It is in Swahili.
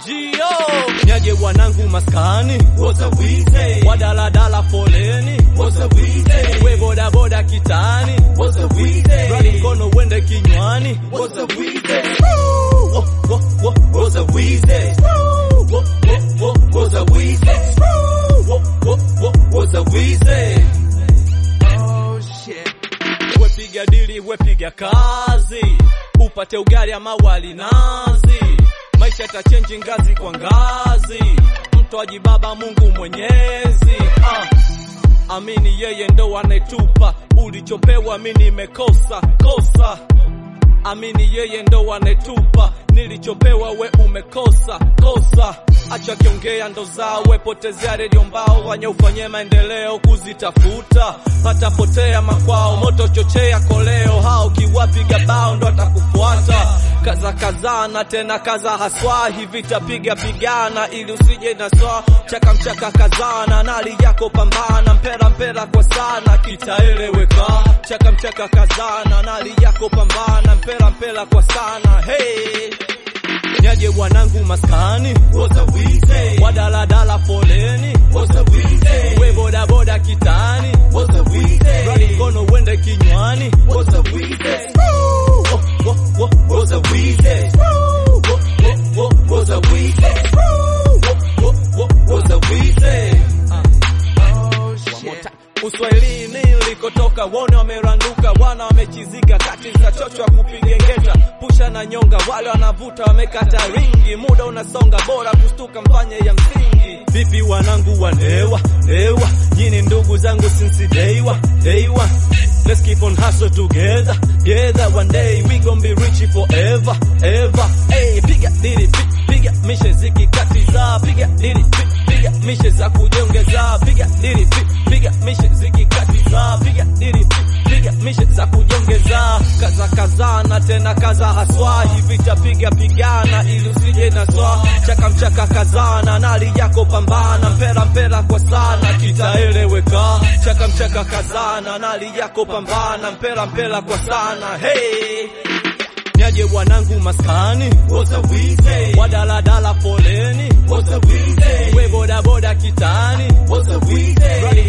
Ujio nyaje wanangu maskani, What a weezy. wadaladala foleni, What a weezy. we bodaboda kitani, What a weezy. radi mkono wende kinywani. What a weezy. Wo, wo, wo, What a weezy. wo, wo, wo, What a weezy. wo, wo, wo. What a weezy. Oh shit. Wepiga dili, wepiga kazi, upate ugali ama wali nazi. Maisha yatachenji ngazi kwa ngazi, mtoaji baba Mungu Mwenyezi. Ah. Amini yeye ndo anayetupa ulichopewa, mimi nimekosa kosa. Amini yeye ndo anayetupa nilichopewa, we umekosa kosa. Acha kiongea ndo zawe, potezea redio mbao, wanye ufanye maendeleo kuzitafuta, patapotea makwao, moto chochea koleo, hao kiwapiga bao ndo atakufuata. Kaza kazana tena kaza haswa, hivi tapiga pigana ili usije na swa chaka mchaka kazana, nali yako pambana, mpera mpera kwa sana, kitaeleweka. Chaka mchaka kazana, nali yako pambana, mpera mpera kwa sana. Hey, nyaje wanangu maskani, What a weezy. wadaladala foleni, What a weezy. we bodaboda kitani, What a weezy. radi mkono wende kinywani. What a weezy. Wo, wo, wo, What a weezy. wo, wo, wo, What a weezy. wo, wo, wo. What a weezy. Oh, shit. Uswahilini nilikotoka wone wameranduka, wana wamechizika kati za chochwa kupiga ngeta, pusha na nyonga, wale wanavuta wamekata ringi, muda unasonga, bora kustuka mfanye ya msingi. Vipi wanangu wanewa newa, nyini ndugu zangu since day one, day one. Let's keep on hustle together, together one day we gon' be rich forever, ever. Hey, piga dili, pi- piga mishe zikikatiza, piga dili, pi- piga mishe za kujongeza, piga dili, pi- piga mishe zikikatiza, piga dili, pi- piga mishe za kujongeza, kaza kazana tena kaza haswa, hivi tapiga pigana ili usije na swa, chaka mchaka kazana, nali yako pambana, mpera mpera kwa sana, kitaeleweka, chaka mchaka kazana, nali yako pambana, mpera mpera kwa sana, hey nyaje wanangu maskani, What a weezy. wadaladala foleni, What a weezy. we bodaboda kitani, What a weezy. radi